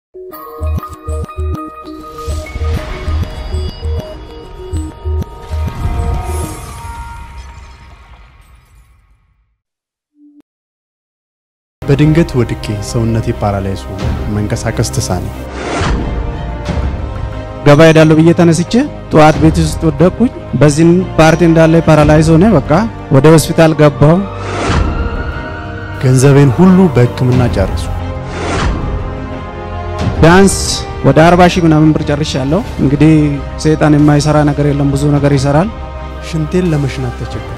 በድንገት ወድቄ ሰውነቴ ፓራላይዝ ሆኖ መንቀሳቀስ ተሳነኝ። ገባ ሄዳለሁ ብዬ ተነስቼ ጠዋት ቤት ውስጥ ወደቅኩኝ። በዚህም ፓርቲ እንዳለ ፓራላይዝ ሆነ። በቃ ወደ ሆስፒታል ገባሁ። ገንዘቤን ሁሉ በሕክምና ጨረሱ። ቢያንስ ወደ 40 ሺህ ምናምን ብር ጨርሻለሁ። እንግዲህ ሰይጣን የማይሰራ ነገር የለም፣ ብዙ ነገር ይሰራል። ሽንቴን ለመሽናት ተቸገርኩ።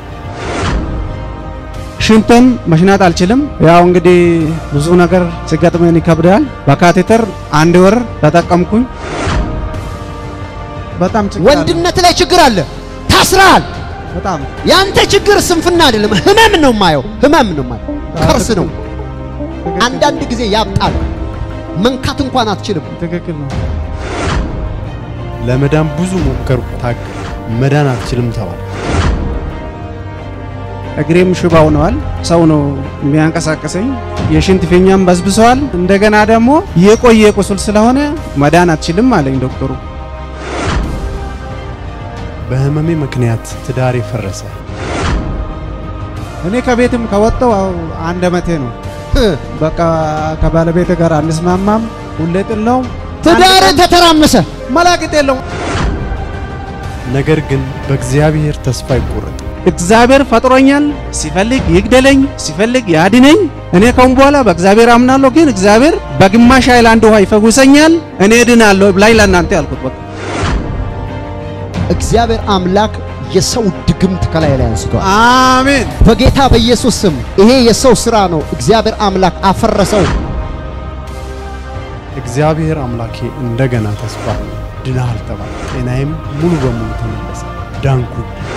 ሽንትን መሽናት አልችልም። ያው እንግዲህ ብዙ ነገር ሲገጥመን ይከብዳል። በካቴተር አንድ ወር ተጠቀምኩኝ። በጣም ችግር አለ። ወንድነት ላይ ችግር አለ። ታስረሃል። በጣም ያንተ ችግር ስንፍና አይደለም፣ ህመም ነው የማየው። ህመም ነው የማየው። ከርስ ነው። አንዳንድ ጊዜ ያብጣል። መንካት እንኳን አትችልም። ትክክል ነው። ለመዳን ብዙ ሞከርኩ፣ ታገል መዳን አትችልም ተባለ። እግሬም ሽባ ሆነዋል። ሰው ነው የሚያንቀሳቀሰኝ። የሽንት ፊኛም በስብሰዋል። እንደገና ደግሞ የቆየ ቁስል ስለሆነ መዳን አትችልም አለኝ ዶክተሩ። በህመሜ ምክንያት ትዳሬ ፈረሰ። እኔ ከቤትም ከወጣው አንድ አመቴ ነው። በቃ ከባለቤት ጋር አንስማማም። ሁሌ ጥል ነው። ትዳር ተተራመሰ። መላቅጥ የለው። ነገር ግን በእግዚአብሔር ተስፋ አይቆረጥ። እግዚአብሔር ፈጥሮኛል። ሲፈልግ ይግደለኝ፣ ሲፈልግ ያድነኝ። እኔ ከሁን በኋላ በእግዚአብሔር አምናለሁ። ግን እግዚአብሔር በግማሽ ኃይል አንድ ውሃ ይፈውሰኛል፣ እኔ እድናለሁ ላይ ለእናንተ ያልኩት በቃ እግዚአብሔር አምላክ የሰው ድግምት ከላይ ላይ አንስቷል። አሜን። በጌታ በኢየሱስ ስም ይሄ የሰው ስራ ነው። እግዚአብሔር አምላክ አፈረሰው። እግዚአብሔር አምላኬ እንደገና ተስፋ ድናሃል ተባለ። ጤናዬም ሙሉ በሙሉ ተመለሰ። ዳንኩ።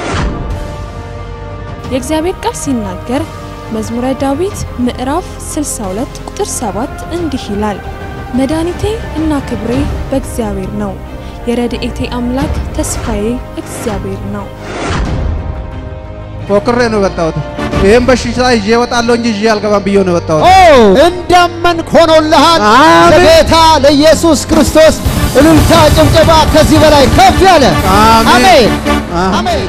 የእግዚአብሔር ቃል ሲናገር መዝሙረ ዳዊት ምዕራፍ 62 ቁጥር 7 እንዲህ ይላል፣ መድኃኒቴ እና ክብሬ በእግዚአብሔር ነው፣ የረድኤቴ አምላክ ተስፋዬ እግዚአብሔር ነው። ፎክሬ ነው የወጣሁት። ይህም በሽታ ይዤ እወጣለሁ እንጂ ይዤ አልገባም ብዬ ነው የወጣሁት። ኦ እንዳመንክ ሆኖልሃል። አሜን። ለጌታ ለኢየሱስ ክርስቶስ እልልታ፣ ጭብጨባ ከዚህ በላይ ከፍ ያለ አሜን። አሜን አሜን። አሜን።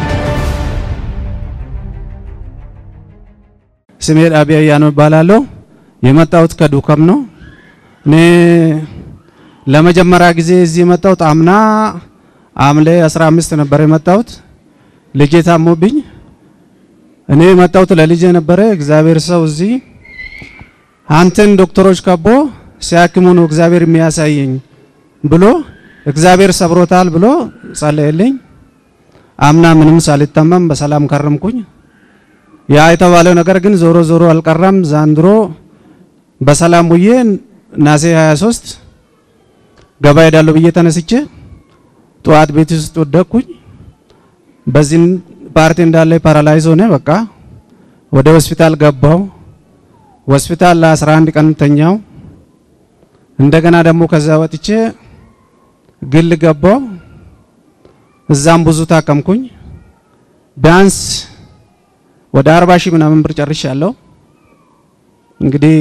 ስሜ ዳቢያ ያነው እባላለሁ። የመጣሁት ከዱከም ነው። እኔ ለመጀመሪያ ጊዜ እዚህ የመጣሁት አምና ሐምሌ 15 ነበር የመጣሁት። ልጄ ታሞብኝ እኔ የመጣሁት ለልጄ ነበረ። እግዚአብሔር ሰው እዚህ አንተን ዶክተሮች ከቦ ሲያክሙ ነው እግዚአብሔር የሚያሳየኝ ብሎ እግዚአብሔር ሰብሮታል ብሎ ጸለየልኝ። አምና ምንም ሳልታመም በሰላም ከረምኩኝ። ያ የተባለው ነገር ግን ዞሮ ዞሮ አልቀረም። ዛንድሮ በሰላም ውዬ ናሴ 23 ገባ ሄዳለሁ ብዬ ተነስቼ ጠዋት ቤት ውስጥ ወደቅኩኝ። በዚህ ፓርቲ እንዳለ ፓራላይዝ ሆነ። በቃ ወደ ሆስፒታል ገባው። ሆስፒታል ለ11 ቀን ተኛው። እንደገና ደግሞ ከዛ ወጥቼ ግል ገባው። እዛም ብዙ ታከምኩኝ። ቢያንስ ወደ 40 ሺህ ምናምን ብር ጨርሻለሁ። እንግዲህ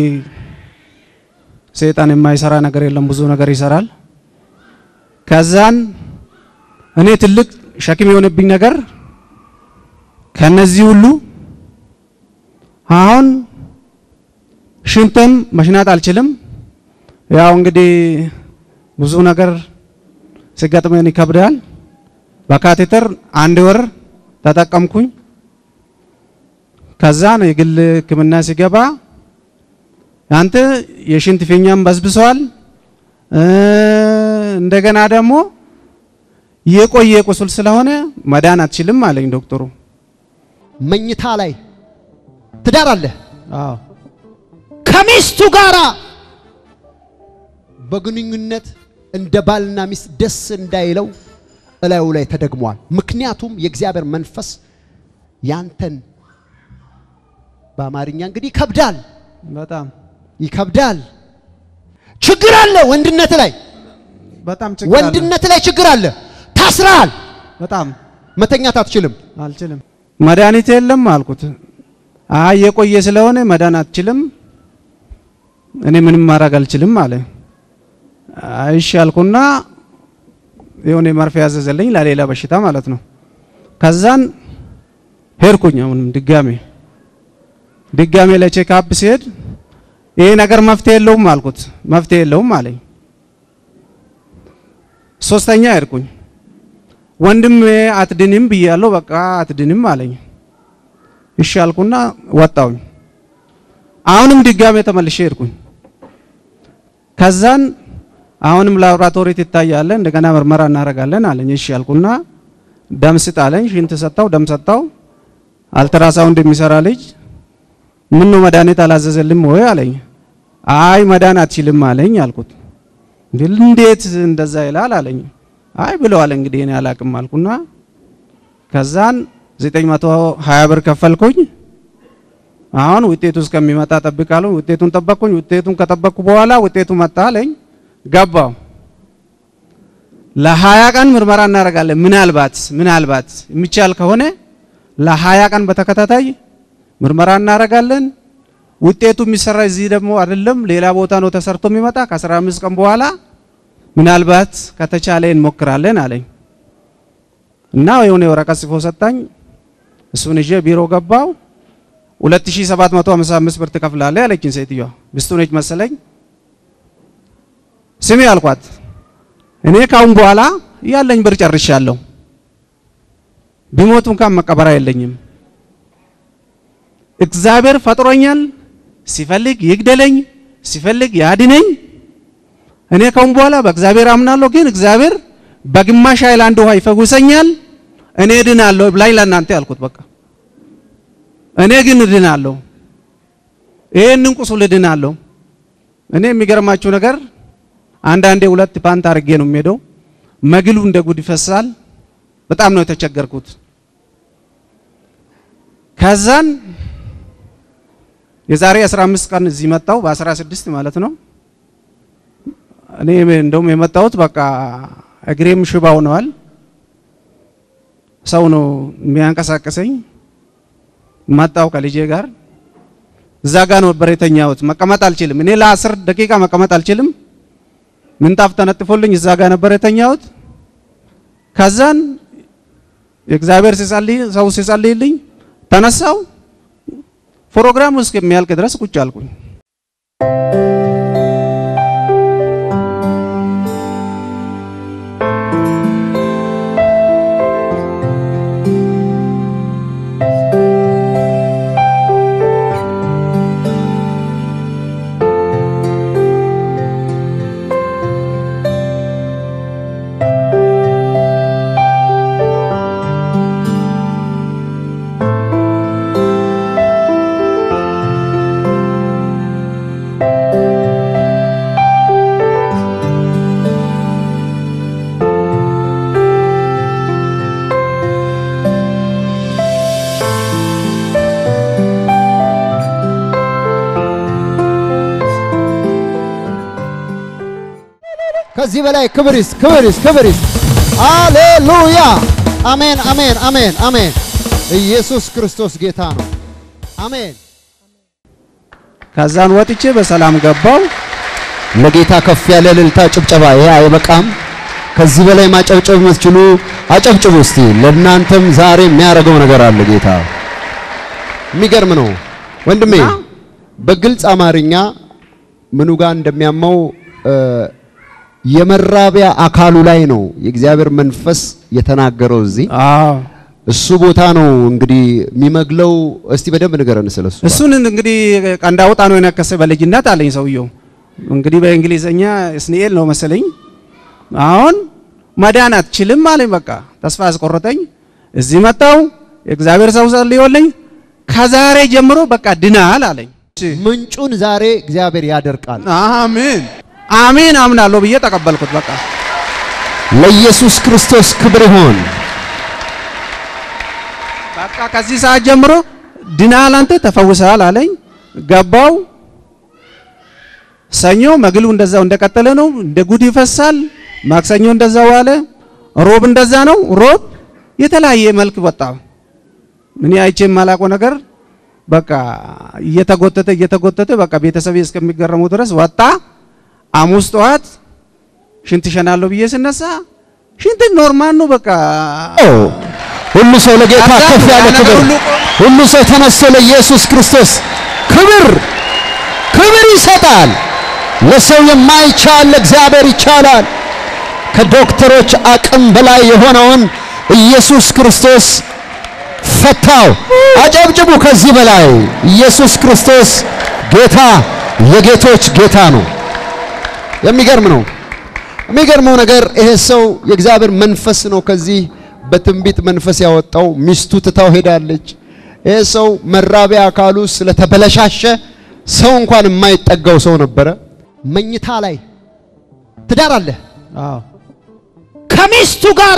ሰይጣን የማይሰራ ነገር የለም፣ ብዙ ነገር ይሰራል። ከዛን እኔ ትልቅ ሸክም የሆነብኝ ነገር ከነዚህ ሁሉ አሁን ሽንትም መሽናት አልችልም። ያው እንግዲህ ብዙ ነገር ሲገጥመን ይከብዳል። በካቴተር አንድ ወር ተጠቀምኩኝ። ከዛ ነው የግል ሕክምና ሲገባ አንተ የሽንት ፊኛም በስብሰዋል፣ እንደገና ደግሞ የቆየ ቁስል ስለሆነ መዳን አትችልም አለኝ ዶክተሩ። መኝታ ላይ ትዳር አለ አዎ ከሚስቱ ጋራ በግንኙነት እንደ ባልና ሚስት ደስ እንዳይለው እላዩ ላይ ተደግሟል። ምክንያቱም የእግዚአብሔር መንፈስ ያንተን በአማርኛ እንግዲህ ይከብዳል በጣም ይከብዳል። ችግር አለ ወንድነት ላይ በጣም ችግር አለ። ወንድነት ላይ ችግር አለ። ታስረሃል። በጣም መተኛት አትችልም። አልችልም። መድኃኒት የለም አልኩት። አይ የቆየ ስለሆነ መዳን አትችልም፣ እኔ ምንም ማድረግ አልችልም አለ። እሺ አልኩና የሆነ መርፌ ያዘዘልኝ ለሌላ በሽታ ማለት ነው። ከዛን ሄድኩኝ አሁንም ድጋሜ ድጋሜ ለቼክአፕ ሲሄድ ይሄ ነገር መፍትሄ የለውም አልኩት። መፍትሄ የለውም አለኝ። ሶስተኛ ሄድኩኝ ወንድም አትድንም ብያለሁ፣ በቃ አትድንም አለኝ። እሺ አልኩና ወጣሁኝ። አሁንም ድጋሜ ተመልሼ ሄድኩኝ። ከዛን አሁንም ላቦራቶሪ ትታያለህ፣ እንደገና ምርመራ እናደርጋለን አለኝ። እሺ አልኩና ደም ስጥ አለኝ። ሽንት ሰጣው፣ ደም ሰጣው። አልትራሳውንድ የሚሰራ ልጅ ምን ነው መድኃኒት አላዘዘልም ወይ አለኝ። አይ መዳን አትችልም አለኝ አልኩት። እንዴት እንደዛ ይላል አለኝ። አይ ብለዋል እንግዲህ እኔ አላቅም አልኩና ከዛን 920 ብር ከፈልኩኝ። አሁን ውጤቱ እስከሚመጣ ጠብቃለሁ። ውጤቱን ጠበቅኩኝ። ውጤቱን ከጠበቅኩ በኋላ ውጤቱ መጣ አለኝ። ገባው ለሀያ ቀን ምርመራ እናደርጋለን። ምናልባት ምናልባት የሚቻል ከሆነ ለሀያ ቀን በተከታታይ ምርመራ እናደርጋለን። ውጤቱ የሚሰራ እዚህ ደግሞ አይደለም ሌላ ቦታ ነው ተሰርቶ የሚመጣ ከ15 ቀን በኋላ ምናልባት ከተቻለ እንሞክራለን አለኝ እና የሆነ ወረቀት ጽፎ ሰጣኝ። እሱን ይዤ ቢሮ ገባው። 2755 ብር ትከፍላለህ አለችኝ ሴትዮዋ። ሚስቱ ነች መሰለኝ። ስሚ አልኳት፣ እኔ ካሁን በኋላ ያለኝ ብር ጨርሻለሁ። ቢሞት እንኳን መቀበሪያ የለኝም። እግዚአብሔር ፈጥሮኛል። ሲፈልግ ይግደለኝ፣ ሲፈልግ ያድነኝ። እኔ ካሁን በኋላ በእግዚአብሔር አምናለሁ። ግን እግዚአብሔር በግማሽ ሃይላንድ ውሃ ይፈውሰኛል። እኔ እድናለሁ ብላኝ ለእናንተ ያልኩት በቃ እኔ ግን እድናለሁ። ይሄንን ቁስል እድናለሁ። እኔ የሚገርማችሁ ነገር አንዳንዴ ሁለት ፓንት አድርጌ ነው የሚሄደው። መግሉ እንደ ጉድ ይፈሳል። በጣም ነው የተቸገርኩት። ከዛን የዛሬ 15 ቀን እዚህ መጣው በ16 ማለት ነው። እኔ እንደውም የመጣሁት በቃ እግሬም ሽባ ሆነዋል። ሰው ነው የሚያንቀሳቅሰኝ። መጣው ከልጄ ጋር እዛ ጋር ነበር የተኛሁት። መቀመጥ አልችልም። እኔ ለአስር ደቂቃ መቀመጥ አልችልም። ምንጣፍ ተነጥፎልኝ እዛ ጋር ነበር የተኛሁት። ከዛን የእግዚአብሔር ሲጸልይ ሰው ሲጸልይልኝ ተነሳው። ፕሮግራሙ እስከሚያልቅ ድረስ ቁጭ አልኩኝ። ከዚህ በላይ ክብሪስ ክብሪስ ክብሪስ ሃሌሉያ አሜን አሜን አሜን አሜን ኢየሱስ ክርስቶስ ጌታ ነው አሜን ከዛን ወጥቼ በሰላም ገባው። ለጌታ ከፍ ያለ እልልታ ጭብጨባ ይሄ አይበቃም ከዚህ በላይ ማጨብጨብ የምትችሉ አጨብጭቡ እስቲ ለእናንተም ዛሬ የሚያደርገው ነገር አለ ጌታ የሚገርም ነው ወንድሜ በግልጽ አማርኛ ምኑ ጋር እንደሚያመው የመራቢያ አካሉ ላይ ነው የእግዚአብሔር መንፈስ የተናገረው እዚህ አዎ እሱ ቦታ ነው እንግዲህ የሚመግለው እስቲ በደንብ ንገረን ስለሱ እሱን እንግዲህ ቀንዳውጣ ነው የነከሰ በልጅነት አለኝ ሰውየው። እንግዲህ በእንግሊዘኛ እስኒኤል ነው መሰለኝ። አሁን መዳን አትችልም አለኝ። በቃ ተስፋ አስቆረጠኝ። እዚህ መጣው የእግዚአብሔር ሰው ጸልዮልኝ ከዛሬ ጀምሮ በቃ ድናል አለኝ። ምንጩን ዛሬ እግዚአብሔር ያደርቃል አሜን አሜን አምናለሁ ብዬ ተቀበልኩት። በቃ ለኢየሱስ ክርስቶስ ክብር ይሆን በቃ ከዚህ ሰዓት ጀምሮ ድናል፣ አንተ ተፈውሰሃል አለኝ። ገባው። ሰኞ መግሉ እንደዛው እንደቀጠለ ነው፣ እንደ ጉድ ይፈሳል። ማክሰኞ እንደዛው አለ። ሮብ እንደዛ ነው። ሮብ የተለያየ መልክ ወጣ። ምን አይቼ የማላውቀው ነገር በቃ እየተጎተተ እየተጎተተ በቃ ቤተሰብ እስከሚገረሙ ድረስ ወጣ። ሐሙስ ጠዋት ሽንት ሸናለሁ ብዬ ስነሳ ሽንት ኖርማል ነው በቃ ሁሉ ሰው ለጌታ ከፍ ያለ ክብር፣ ሁሉ ሰው ተነስቶ ለኢየሱስ ክርስቶስ ክብር ክብር ይሰጣል። ለሰው የማይቻል ለእግዚአብሔር ይቻላል። ከዶክተሮች አቅም በላይ የሆነውን ኢየሱስ ክርስቶስ ፈታው። አጨብጭቡ። ከዚህ በላይ ኢየሱስ ክርስቶስ ጌታ የጌቶች ጌታ ነው። የሚገርም ነው። የሚገርመው ነገር ይሄ ሰው የእግዚአብሔር መንፈስ ነው ከዚህ በትንቢት መንፈስ ያወጣው። ሚስቱ ትታው ሄዳለች። ይሄ ሰው መራቢያ አካሉ ስለተበለሻሸ ሰው እንኳን የማይጠጋው ሰው ነበረ። መኝታ ላይ ትዳር አለ አዎ ከሚስቱ ጋራ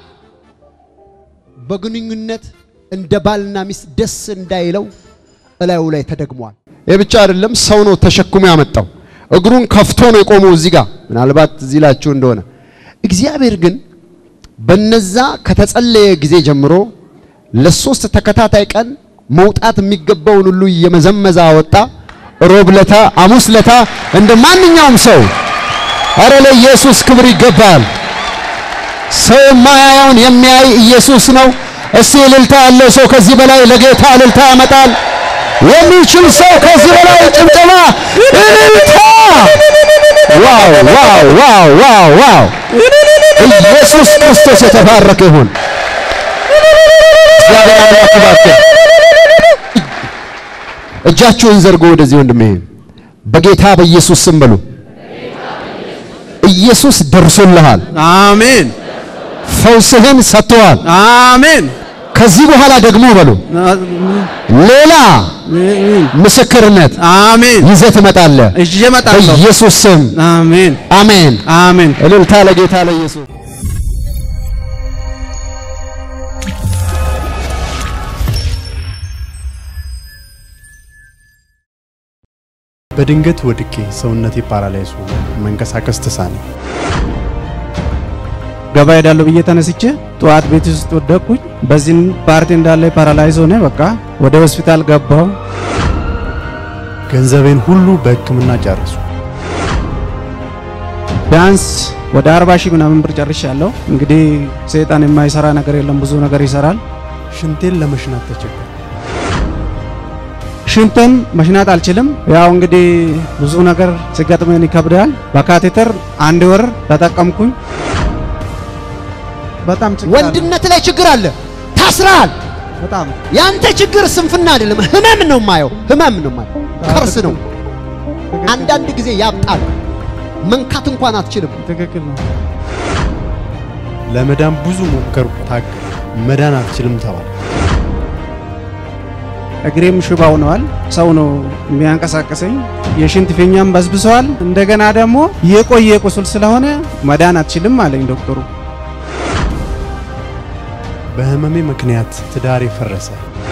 በግንኙነት እንደ ባልና ሚስት ደስ እንዳይለው እላዩ ላይ ተደግሟል። ይህ ብቻ አይደለም፣ ሰው ነው ተሸክሞ ያመጣው። እግሩን ከፍቶ ነው የቆመው እዚህ ጋር ምናልባት እዚህ ላችሁ እንደሆነ። እግዚአብሔር ግን በነዛ ከተጸለየ ጊዜ ጀምሮ ለሶስት ተከታታይ ቀን መውጣት የሚገባውን ሁሉ እየመዘመዘ አወጣ። ሮብ ለታ፣ ሐሙስ ለታ እንደ ማንኛውም ሰው አረ ለኢየሱስ ክብር ይገባል። ሰው የማያየውን የሚያይ ኢየሱስ ነው። እስቲ እልልታ ያለው ሰው ከዚህ በላይ ለጌታ እልልታ ያመጣል። የሚችል ሰው ከዚህ በላይ ጭብጨባ፣ እልልታ! ዋው ዋው ዋው ዋው ዋው! ኢየሱስ ክርስቶስ የተባረከ ይሁን። እግዚአብሔር አምላክ ይባርክ። እጃችሁን ዘርጎ ወደዚህ ወንድሜ በጌታ በኢየሱስ ስም በሉ። ኢየሱስ ደርሶልሃል። አሜን ፈውስህን ሰጥተዋል። አሜን ከዚህ በኋላ ደግሞ በሉ ሌላ ምስክርነት አሜን ይዘህ ትመጣለህ። እጄ እመጣለሁ። በኢየሱስ ስም አሜን አሜን። አሜን እልልታ ለጌታ ለኢየሱስ። በድንገት ወድቄ ሰውነቴ ፓራላይዝ ሆኖ መንቀሳቀስ ተሳነኝ። ገባ ሄዳለሁ ብዬ ተነስቼ ጠዋት ቤት ውስጥ ወደቅኩኝ። በዚህም ፓርቲ እንዳለ ፓራላይዝ ሆነ። በቃ ወደ ሆስፒታል ገባሁ። ገንዘቤን ሁሉ በሕክምና ጨረሱ። ቢያንስ ወደ 40 ሺህ ምናምን ብር ጨርሻለሁ። እንግዲህ ሰይጣን የማይሰራ ነገር የለም፣ ብዙ ነገር ይሰራል። ሽንቴን ለመሽናት ተቸገርኩ። ሽንትን መሽናት አልችልም። ያው እንግዲህ ብዙ ነገር ሲገጥመን ይከብዳል። በካቴተር አንድ ወር ተጠቀምኩኝ። በጣም ችግር አለ። ወንድነት ላይ ችግር አለ። ታስረሃል። በጣም ያንተ ችግር ስንፍና አይደለም፣ ህመም ነው የማየው። ህመም ነው የማየው። ከርስ ነው። አንዳንድ ጊዜ ያብጣል። መንካት እንኳን አትችልም። ትክክል ነው። ለመዳን ብዙ ሞከርኩ፣ ታገል መዳን አትችልም ተባለ። እግሬም ሽባ ሆነዋል። ሰው ነው የሚያንቀሳቀሰኝ። የሽንት ፊኛም በስብሰዋል። እንደገና ደግሞ የቆየ ቁስል ስለሆነ መዳን አትችልም አለኝ ዶክተሩ። በህመሜ ምክንያት ትዳሬ ፈረሰ።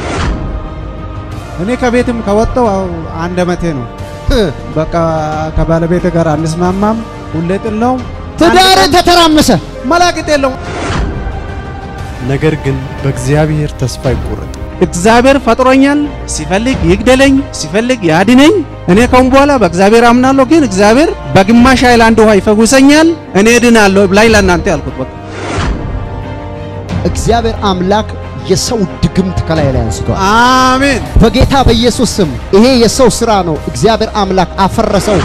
እኔ ከቤትም ከወጣው አንድ አመቴ ነው። በቃ ከባለቤት ጋር አንስማማም። ሁሌ ጥል ነው። ትዳር ተተራመሰ። መላቅጥ የለው። ነገር ግን በእግዚአብሔር ተስፋ አይቆረጥ። እግዚአብሔር ፈጥሮኛል። ሲፈልግ ይግደለኝ፣ ሲፈልግ ያድነኝ። እኔ ከሁን በኋላ በእግዚአብሔር አምናለሁ። ግን እግዚአብሔር በግማሽ ኃይል አንድ ውሃ ይፈውሰኛል፣ እኔ እድናለሁ ላይ ለእናንተ ያልኩት በቃ እግዚአብሔር አምላክ የሰው ድግምት ከላይ ላይ አንስቷል። አሜን በጌታ በኢየሱስ ስም ይሄ የሰው ስራ ነው። እግዚአብሔር አምላክ አፈረሰው።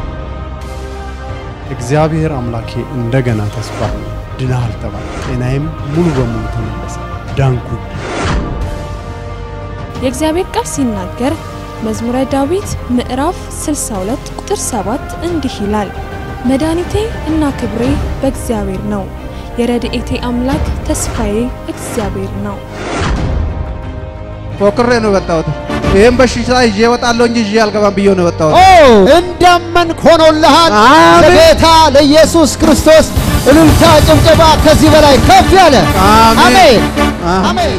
እግዚአብሔር አምላኬ እንደገና ተስፋ ድናሃል ተባለ። ጤናዬም ሙሉ በሙሉ ተመለሰ። ዳንኩ። የእግዚአብሔር ቃል ሲናገር መዝሙረ ዳዊት ምዕራፍ 62 ቁጥር 7 እንዲህ ይላል፣ መድኃኒቴ እና ክብሬ በእግዚአብሔር ነው፣ የረድኤቴ አምላክ ተስፋዬ እግዚአብሔር ነው። ፎክሬ ነው የወጣሁት። ይህም በሽታ ይዤ እወጣለሁ እንጂ ይዤ አልገባም ብዬ ነው የወጣሁት። ኦ እንዳመንክ ሆኖልሃል። አሜን። ለጌታ ለኢየሱስ ክርስቶስ እልልታ፣ ጭብጨባ ከዚህ በላይ ከፍ ያለ አሜን። አሜን አሜን። አሜን።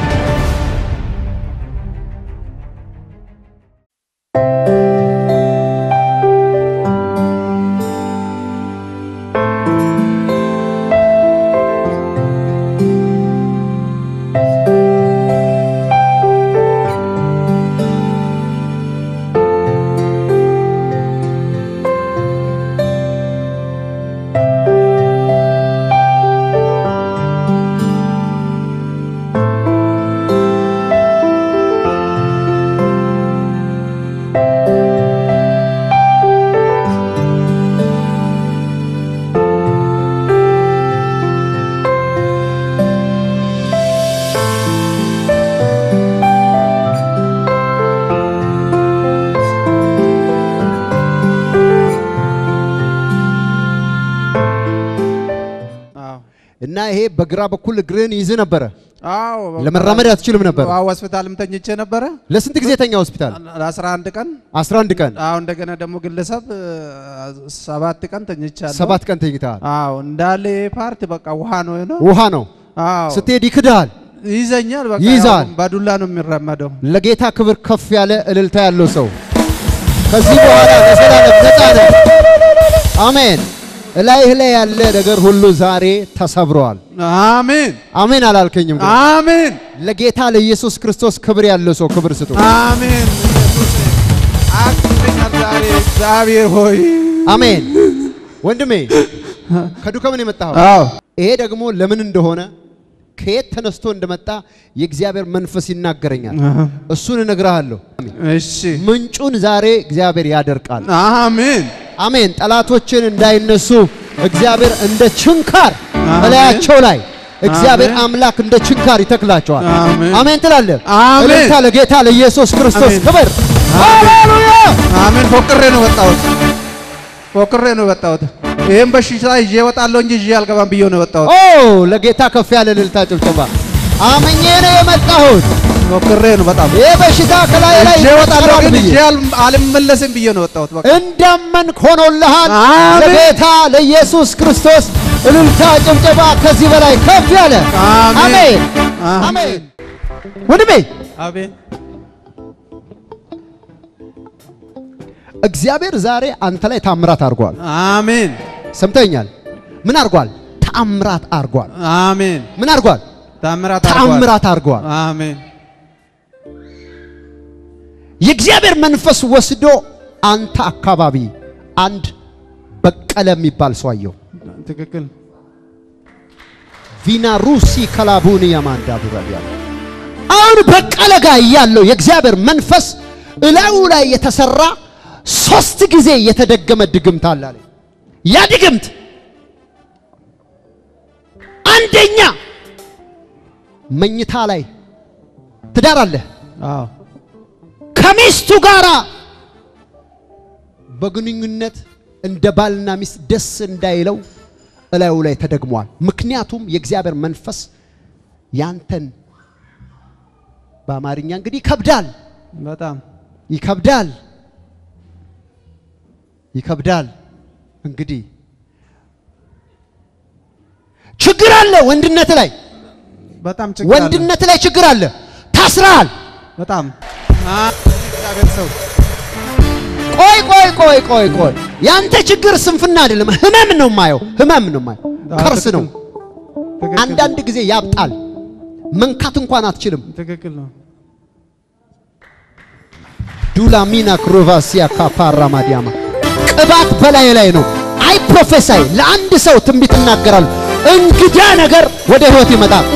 እና ይሄ በግራ በኩል እግርህን ይዝ ነበረ። አዎ ለመራመድ አትችልም ነበር። አዎ ሆስፒታልም ተኝቼ ነበረ ለስንት ጊዜ ተኛ ሆስፒታል? ለ11 ቀን 11 ቀን አዎ እንደገና ደግሞ ግለሰብ እ፣ ሰባት ቀን ተኝቻለሁ ሰባት ቀን ተኝተሃል። አዎ እንዳለ ይሄ ፓርት በቃ ውሃ ነው ነው ውሃ ነው አዎ ስትሄድ ይክድሃል። ይዘኛል በቃ ይይዛል። ያው በዱላ ነው የሚራመደው ለጌታ ክብር ከፍ ያለ እልልታ ያለው ሰው ከዚህ በኋላ ለዘላለም ነፃ ነህ። አሜን። እላይህ ላይ ያለ ነገር ሁሉ ዛሬ ተሰብረዋል። አሜን አሜን አላልከኝም? ግን አሜን ለጌታ ለኢየሱስ ክርስቶስ ክብር ያለው ሰው ክብር ስጡ። አሜን ኢየሱስ አቅቶኛል ዛሬ እግዚአብሔር ሆይ አሜን። ወንድሜ ከዱከምን የመጣኸው አዎ ይሄ ደግሞ ለምን እንደሆነ ከየት ተነስቶ እንደመጣ የእግዚአብሔር መንፈስ ይናገረኛል። እሱን እነግርሃለሁ። እሺ ምንጩን ዛሬ እግዚአብሔር ያደርቃል። አሜን አሜን። ጠላቶችን እንዳይነሱ እግዚአብሔር እንደ ችንካር አሜን። በላያቸው ላይ እግዚአብሔር አሜን። አምላክ እንደ ችንካር ይተክላቸዋል። አሜን። አሜን ትላለህ። አሜን። እልልታ ለጌታ ለኢየሱስ ክርስቶስ አሜን። ክብር። ሃሌሉያ! አሜን ፎቅሬ ነው ወጣሁት ፎቅሬ ነው ወጣሁት ይሄን በሽታ ይዤ እወጣለሁ እንጂ ይዤ አልገባም ብዬ ነው ወጣሁት ኦ ለጌታ ከፍ ያለ እልልታ ጭብጨባ። አምኜ ነው የመጣሁት። ፎቅሬ ነው በጣም ይህ በሽታ ከላይ ላይ ይዤ እወጣለሁ ይነቀላል ግን ብዬ ይዤ አል- አልመለስም ብዬ ነው ወጣሁት በቃ እንዳመንክ ሆኖልሃል። አሜን። ለጌታ ለኢየሱስ ክርስቶስ እልልታ ጭብጨባ ከዚህ በላይ ከፍ ያለ አሜን። አሜን አሜን። አሜን። ወንድሜ አሜን እግዚአብሔር ዛሬ አንተ ላይ ታምራት አድርጓል። አሜን ሰምተኛል። ምን አድርጓል? ታምራት አድርጓል። አሜን ምን አድርጓል? ታምራት አድርጓል። ታምራት አድርጓል። አሜን የእግዚአብሔር መንፈስ ወስዶ አንተ አካባቢ አንድ በቀለ የሚባል ሰው አየሁ። ትክክል ቪና ሩሲ ከላቡን ያማንዳ ቡራዲያ አሁን በቀለ ጋር ያለው የእግዚአብሔር መንፈስ እላዩ ላይ የተሰራ ሶስት ጊዜ የተደገመ ድግምት አለ አለኝ። ያ ድግምት አንደኛ መኝታ ላይ ትዳር አለ አዎ ከሚስቱ ጋር በግንኙነት እንደ ባልና ሚስት ደስ እንዳይለው እላዩ ላይ ተደግሟል። ምክንያቱም የእግዚአብሔር መንፈስ ያንተን በአማርኛ እንግዲህ ይከብዳል፣ በጣም ይከብዳል፣ ይከብዳል። እንግዲህ ችግር አለ፣ ወንድነት ላይ በጣም ችግር አለ። ወንድነት ላይ ችግር አለ። ታስረሃል። በጣም አ- እግዚአብሔር ሰው ቆይ ቆይ ቆይ ቆይ ቆይ ያንተ ችግር ስንፍና አይደለም፣ ህመም ነው የማየው። ህመም ነው የማየው። አዎ፣ ከርስ ነው። ትክክል አንዳንድ ጊዜ ያብጣል። መንካት እንኳን አትችልም። ትክክል ነው። ዱላሚና ክሮቫሲያ ካፓራ ማዲያማ ቅባት በላይ ላይ ነው። አይ ፕሮፌሳይ ለአንድ ሰው ትንቢት እናገራለሁ። እንግዳ ነገር ወደ ህይወት ይመጣል።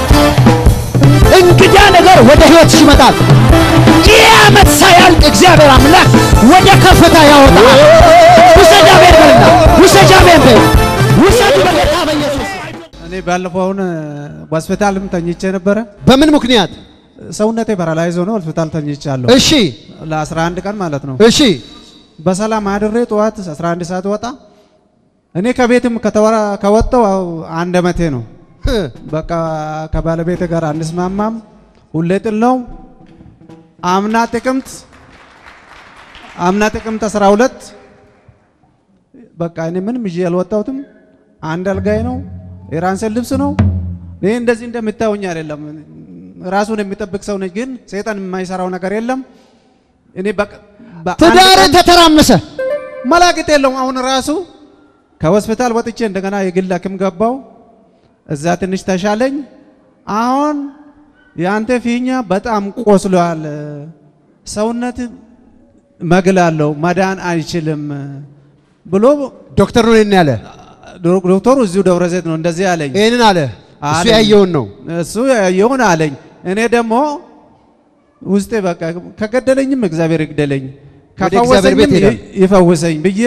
እንግዳ ነገር ወደ ህይወት ይመጣል። ይህ ዓመት ሳያልቅ እግዚአብሔር አምላክ ወደ ከፍታ ያወጣል። ውሰድ አሜን በልና ውሰድ አሜን በል ውሰድ በጌታ በኢየሱስ እኔ ባለፈው አሁን ሆስፒታልም ተኝቼ ነበረ። በምን ምክንያት? ሰውነቴ ፓራላይዝ ሆኖ ሆስፒታል ተኝቻለሁ እሺ ለ11 ቀን ማለት ነው። እሺ በሰላም አድሬ ጠዋት 11 ሰዓት ወጣ። እኔ ከቤትም ከተወራ ከወጣው አንድ ዓመቴ ነው። በቃ ከባለቤት ጋር አንስማማም። ሁሌ ጥል ነው። አምና ጥቅምት አምና ጥቅምት 12 በቃ እኔ ምንም ይዤ ያልወጣሁትም አንድ አልጋይ ነው፣ የራንሰን ልብስ ነው። ይህ እንደዚህ እንደምታዩኝ አይደለም። ራሱን የሚጠብቅ ሰው ነኝ፣ ግን ሰይጣን የማይሰራው ነገር የለም። እኔ በቃ በአንድ ትዳር ቀን ተተራመሰ። መላቅጥ የለውም። አሁን ራሱ ከሆስፒታል ወጥቼ እንደገና የግል ሐኪም ገባው። እዛ ትንሽ ተሻለኝ። አሁን የአንተ ፊኛ በጣም ቆስሏል፣ ሰውነት መግላለው መዳን አይችልም ብሎ ዶክተር ነው ይሄን ያለ ዶክተሩ እዚሁ ደብረ ዘይት ነው እንደዚህ አለኝ። ይሄንን አለ እሱ አለኝ። ያየውን ነው። እሱ ያየውን አለኝ። እኔ ደግሞ ውስጤ በቃ ከገደለኝም እግዚአብሔር ይግደለኝ ወደ እግዚአብሔር ቤት ከፈወሰኝም ሄዳል። ይ- ይፈውሰኝ ብዬ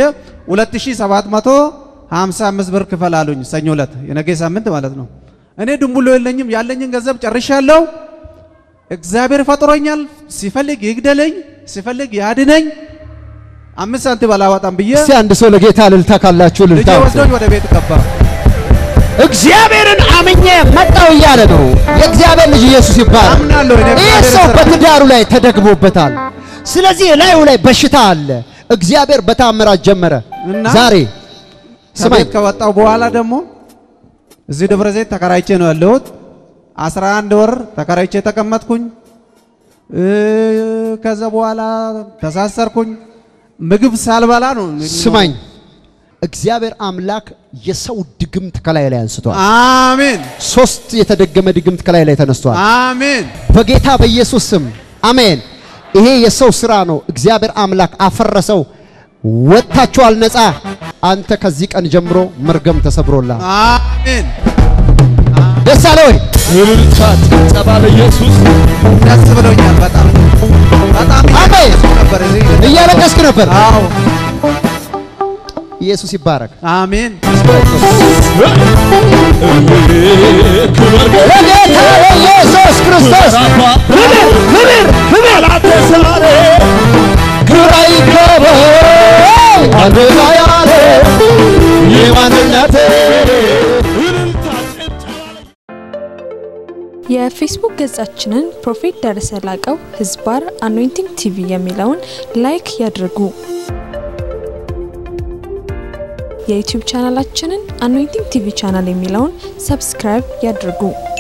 2755 ብር ክፈል አሉኝ። ሰኞ ዕለት የነገ ሳምንት ማለት ነው። እኔ ድንቡሎ የለኝም፣ ያለኝን ገንዘብ ጨርሻለሁ። እግዚአብሔር ፈጥሮኛል። ሲፈልግ ይግደለኝ፣ ሲፈልግ ያድነኝ። አምስት ሳንቲም አላወጣም ብዬ እስቲ አንድ ሰው ለጌታ እልልታ ካላችሁ ልጄ እልልታ ወስዶኝ ወደ ቤት ገባ። እግዚአብሔርን አምኜ መጣው እያለ ነው። የእግዚአብሔር ልጅ ኢየሱስ ይባላል። አምናለሁ እኔ ይህ እግዚአብሔር ሰው ስራ- በትዳሩ ላይ ተደግሞበታል። ስለዚህ ላዩ ላይ በሽታ አለ። እግዚአብሔር በታምራት ጀመረ። እና ዛሬ ስማኝ ከቤት ከወጣው በኋላ ደግሞ እዚህ ደብረ ዘይት ተከራይቼ ነው ያለሁት። 11 ወር ተከራይቼ ተቀመጥኩኝ። እ፣ ከዛ በኋላ ተሳሰርኩኝ። ምግብ ሳልበላ ነው ስማኝ፣ እግዚአብሔር አምላክ የሰው ድግምት ከላይ ላይ አንስቷል። አሜን ሶስት የተደገመ ድግምት ከላይ ላይ ተነስቷል። አሜን በጌታ በኢየሱስ ስም አሜን። ይሄ የሰው ስራ ነው። እግዚአብሔር አምላክ አፈረሰው። ወጥታችኋል ነፃ። አንተ ከዚህ ቀን ጀምሮ መርገም ተሰብሮላል። አሜን ደስ አለ ወይ? እልልታ ጭብጨባ ለኢየሱስ ደስ ብሎኛል። በጣም በጣም አሜን። እያለቀስኩ ነበር እዚህ እያለቀስክ ነበር። አዎ ኢየሱስ ይባረክ። አሜን ክብር ለጌታ ለኢየሱስ ክርስቶስ ክብር ክብር ክብር ዛሬ ግራ ይገባ አንድ ላይ ያለ የማንነቴ እልልታ ጭብጨባ የፌስቡክ ገጻችንን ፕሮፌት ደረሰ ላቀው ህዝባር አኖይንቲንግ ቲቪ የሚለውን ላይክ ያድርጉ። የዩቲዩብ ቻናላችንን አኖይንቲንግ ቲቪ ቻናል የሚለውን ሰብስክራይብ ያድርጉ።